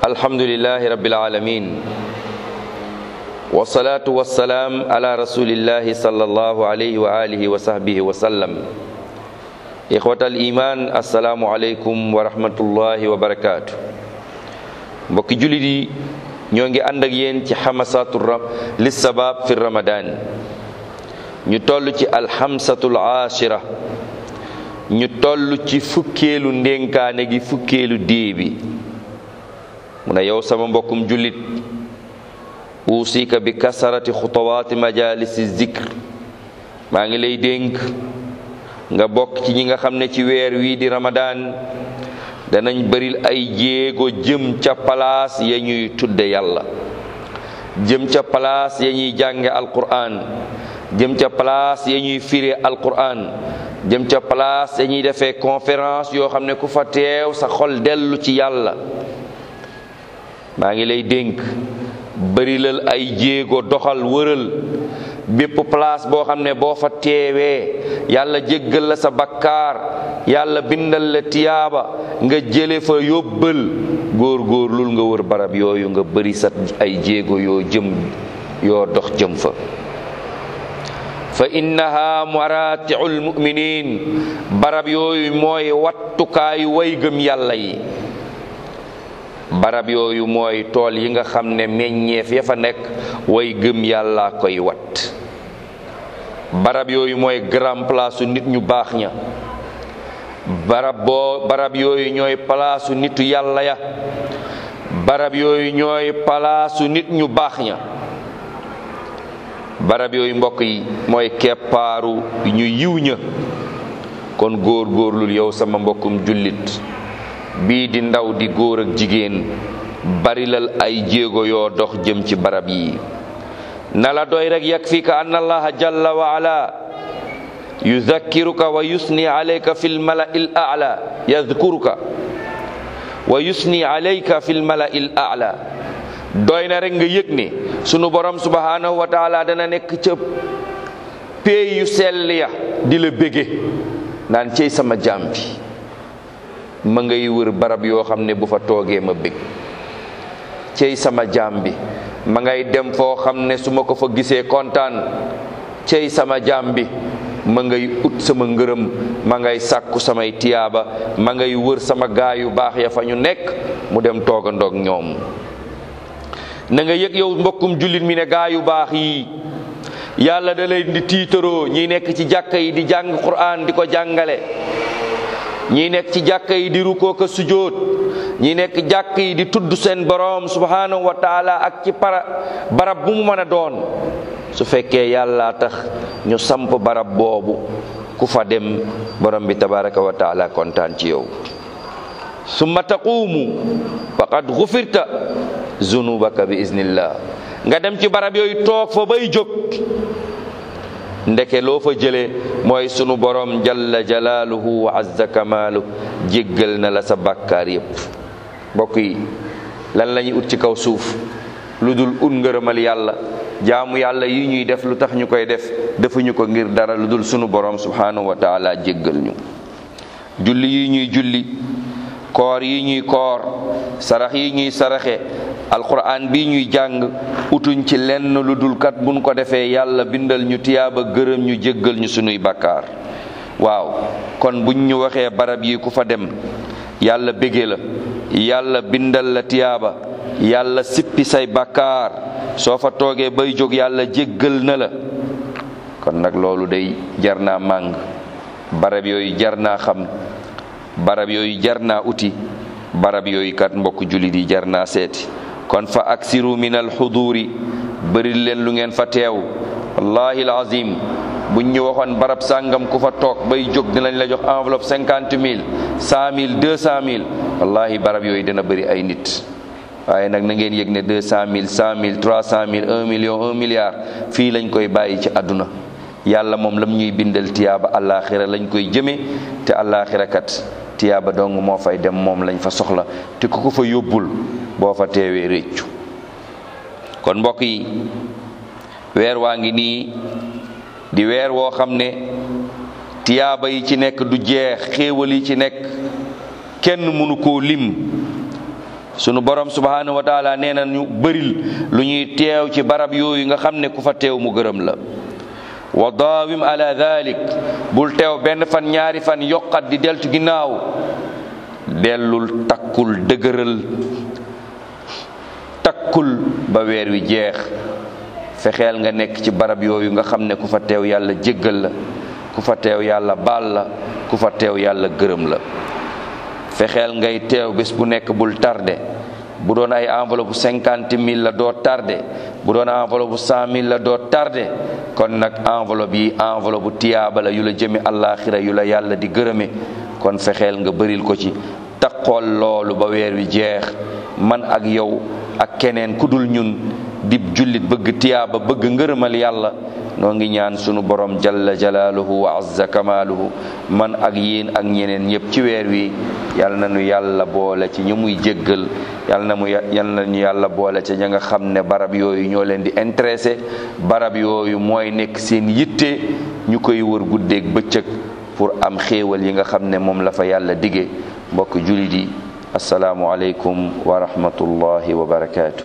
الحمد لله رب العالمين والصلاة والسلام على رسول الله صلى الله عليه وآله وصحبه وسلم إخوة الإيمان السلام عليكم ورحمة الله وبركاته mbokki jullit yi ñoo ngi ànd ak yéen ci xamasatu li sabab fi ramadan ñu toll ci alxamsatul ashira ñu toll ci fukkeelu ndénkaane gi fukkeelu dée bi mu ne yow sama mbokkum jullit uusika bi kasarati xutawaati majalisi zikr maa ngi lay dénk nga bokk ci ñi nga xam ne ci weer wii di ramadan danañ bëril ay jéego jëm ca palaas ya ñuy tudde yàlla jëm ca palaas ya ñuy jànge alquran jëm ca palaas ya ñuy fire alquran jëm ca palaas ya ñuy defee conférence yoo xam ne ku fa teew sa xol dellu ci yàlla maa ngi lay dénk bërilal ay jéego doxal wëral bépp place boo xam ne boo fa teewee yàlla jéggal la sa bakkaar yàlla bindal la tiyaaba nga jële fa yóbbal góor góor lul nga wër barab yooyu nga bëri sa ay jéego yoo jëm yoo dox jëm fa fa innaha maratiul muminin barab yooyu mooy wattukaayu way gëm yàlla yi barab yooyu mooy tool yi nga xam ne meññeef ya fa nekk way gëm yàlla koy wat barab yooyu mooy grand place nit ñu baax ña barab boo barab yooyu ñooy palaasu nitu yàlla ya barab yooyu ñooy palaasu nit ñu baax ña barab yooyu mbokk yi mooy keppaaru ñu yiw ña kon góor góorlul yow sama mbokkum jullit bii di ndaw di góor ak jigéen barilal ay jéego yoo dox jëm ci barab yi na la doy rek yakfika an allaha jalla wa ala yudhakkiruka wa yusni alayka fi lmalai l ala yadhkuruka wa yusni alayka fi lmalai l ala doy na rek nga yëg ne sunu borom subhanahu wa taala dana nekk ca pey yu sell ya di la bége naan cey sama jaam bi ma ngay wër barab yoo xam ne bu fa toogee ma bég cey sama jaam bi ma ngay dem foo xam ne su ma ko fa gisee kontaan cey sama jaam bi ma ngay ut sama ngërëm ma ngay sàkku samay tiyaaba ma ngay wër sama gaay yu baax ya fa ñu nekk mu dem toogandoog ñoom na nga yëg yow mbokkum jullit mi ne gaay yu baax yi yàlla da leen di tiitaroo ñi nekk ci jàkka yi di jàng Qur'an di ko jàngale ñi nekk ci jàkka yi di rukkoo ko sujjóot ñi nekk jàkk yi di tudd seen boroom subhanahu wa taala ak ci para barab bu mu mën a doon su fekkee yàlla tax ñu samp barab boobu ku fa dem borom bi tabaraka wa taala kontaan ci yow summa taquumu faqad gufirta zunubaka bi iznillah nga dem ci barab yooyu toog fa bay jóg ndeke loo fa jële mooy sunu borom jalla jalaaluhu wa azza kamaalu jéggal na la sa bàkkaar yépp mbokk yi lan la ñuy ut ci kaw suuf lu dul ut ngërëmal yàlla jaamu yàlla yi ñuy def lu tax ñu koy def defuñu ko ngir dara lu dul sunu borom subhanahu wa taala jéggal ñu julli yi ñuy julli koor yi ñuy koor sarax yi ñuy saraxe alquran bi ñuy jàng utuñ ci lenn lu dul kat buñ ko defee yàlla bindal ñu tiyaaba gërëm ñu jéggal ñu sunuy bakkaar waaw kon buñ ñu waxee barab yi ku fa dem yàlla bége la yàlla bindal la tiyaaba yàlla sippi say bakkaar soo fa toogee bay jóg yàlla jéggal na la kon nag loolu day jar naa màng barab yooyu jar naa xam barab yooyu jar naa uti barab yooyu kat mbokk jullit yi jar naa seeti kon fa aksiru min alxuduuri bëri leen lu ngeen fa teew wallahi alazim buñ ñu waxoon barab sàngam ku fa toog bay jóg dinañ la jox enveloppe cinquante mille cent mille deux cent mille wallahi barab yooyu dina bëri ay nit waaye nag na ngeen yëg ne deux cent mille cent mille trois cent mille un million un milliard fii lañ koy bàyyi ci àdduna yàlla moom lam ñuy bindal tiyaaba àllaaxira lañ koy jëme te àllaaxira kat tiyaaba dong moo fay dem moom lañ fa soxla te ku ko fa yóbbul boo fa teewee réccu kon mbokk yi weer waa ngi nii di weer woo xam ne tiyaaba yi ci nekk du jeex xéewal yi ci nekk kenn mënu koo lim sunu borom subhanahu wa taala nee na ñu bëril lu ñuy teew ci barab yooyu nga xam ne ku fa teew mu gërëm la wa daawim ala dalik bul teew benn fan ñaari fan yokkat di deltu ginnaaw dellul takkul dëgëral takkul ba weer wi jeex fexeel nga nekk ci barab yooyu nga xam ne ku fa teew yàlla jéggal la ku fa teew yàlla baal la ku fa teew yàlla gërëm la fexeel ngay teew bés bu nekk bul tardé bu doon ay enveloppe bu cinquante mille la doo tardé bu doon enveloppe bu cent mille la doo tardé kon nag enveloppe yi enveloppe bu tiyaaba la yu la jëme àllaaxira yu la yàlla di gërëme kon fexeel nga bëril ko ci taqool loolu ba weer wi jeex man ak yow ak keneen ku dul ñun dib jullit bëgg tiyaaba bëgg ngërëmal yàlla noo ngi ñaan sunu borom jalla jalaaluhu wa azza kamaaluhu man ak yéen ak ñeneen ñëpp ci weer wi yal na nu yàlla boole ci ñu muy jéggal yal na mu yal na ñu yàlla boole ci ña nga xam ne barab yooyu ñoo leen di intéressé barab yooyu mooy nekk seen yitte ñu koy wër guddeeg bëccëg pour am xéewal yi nga xam ne moom la fa yàlla dige mbokk julit yi asalaamu aleykum wa rahmatullahi wa barakaatu